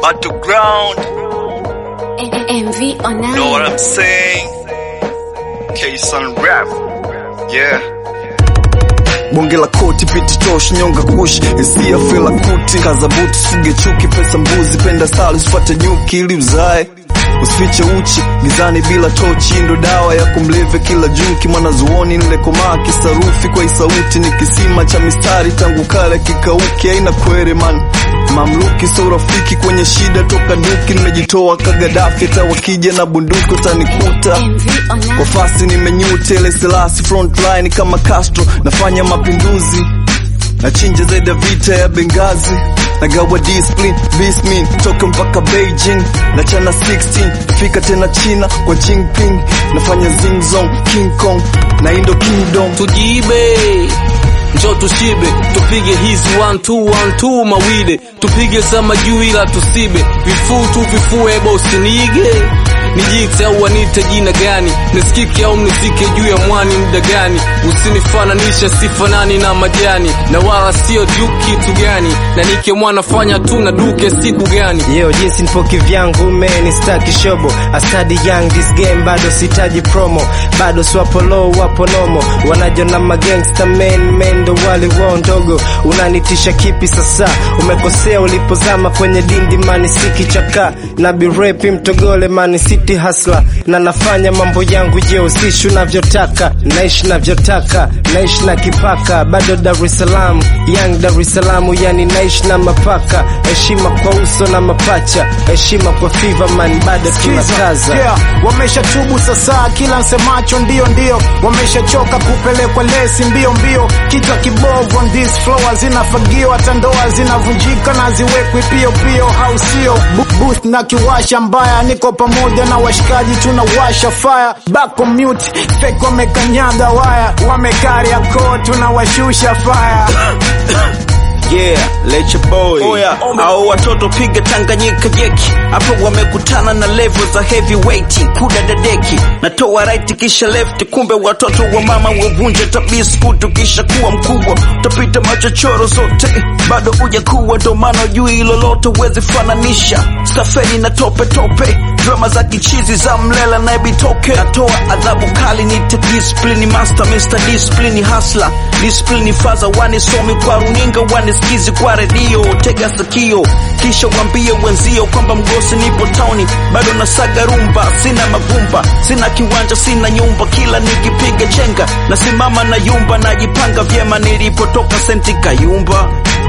battleground. MV on Know what I'm saying? K-Sun rap. Yeah. bonge la koti piti tosh nyonga kush hisia fela kuti kaza buti suge chuki pesa mbuzi penda style usipate nyuki ili uzae usifiche uchi gizani bila tochi ndo dawa ya kumleve kila junki mwanazuoni nilekomaa kisarufi kwa isauti ni kisima cha mistari tangu kale kikauki aina kwere man mamluki so rafiki kwenye shida toka duki nimejitoa kagadafi hata wakija na bunduki utanikuta MV on kwa fasi nimenyuta ile selasi frontline kama Castro nafanya mapinduzi nachinja zaidi ya vita ya Bengazi nagawa discipline bismin toka mpaka Beijing nachana 16 fika tena China kwa Jinping nafanya zingzong King Kong na Indo Kingdom tujiibe njo tushibe tupige hizi one two one two mawide tupige sama juu ila tusibe vifuu tu vifue bosi niige nijite au wanite jina gani nisikike au mnisike juu ya mwani muda gani usinifananishe sifanani na majani na wala sio juu kitu gani na nike mwana fanya tu na duke siku gani Yo, jinsi nipo kivyangu meni staki shobo I study young this game bado sitaji promo bado swapo low wapo nomo wanajona magangsta men men ndo wale wao ndogo unanitisha kipi sasa umekosea ulipozama kwenye dindi mani siki chaka na birepi mtogole mani city hasla na nafanya mambo yangu je usishi unavyotaka naishi navyotaka naishi na kipaka bado Dar es Salaam young Dar es Salaam yani naishi na mapaka heshima kwa uso na mapacha heshima kwa fever man bado tunakaza yeah. Wameshatubu sasa, kila nsemacho ndio ndio, wameshachoka kupelekwa lesi mbio mbio, kichwa kibovu on this floor zinafagio, hata ndoa zinavunjika na ziwekwi pio pio, au sio? Bu- Booth na kiwasha mbaya, niko pamoja na washikaji, tunawasha fire back on mute, fake wamekanyaga waya, wamekaria ko, tunawashusha fire Yeah, let your boy. Oya. Au watoto piga Tanganyika jeki. Hapo wamekutana na level za heavyweight. Kuda dadeki. Natoa right kisha left. Kumbe watoto wa mama wavunje tabiskutu kisha kuwa mkubwa. Utapita machochoro zote. Bado uja kuwa ndo maana jui lolote uwezi fananisha. Stafeli na tope tope. Drama za kichizi za mlela na ebitoke. Natoa adhabu kali nite discipline master Mr. Discipline hustler. Discipline faza wanisomi kwa runinga wanisikizi kwa redio. Tega sikio kisha wambie wenzio kwamba mgosi nipo tauni, bado nasaga rumba, sina mavumba, sina kiwanja, sina nyumba, kila nikipiga chenga nasimama na yumba, najipanga vyema nilipotoka senti kayumba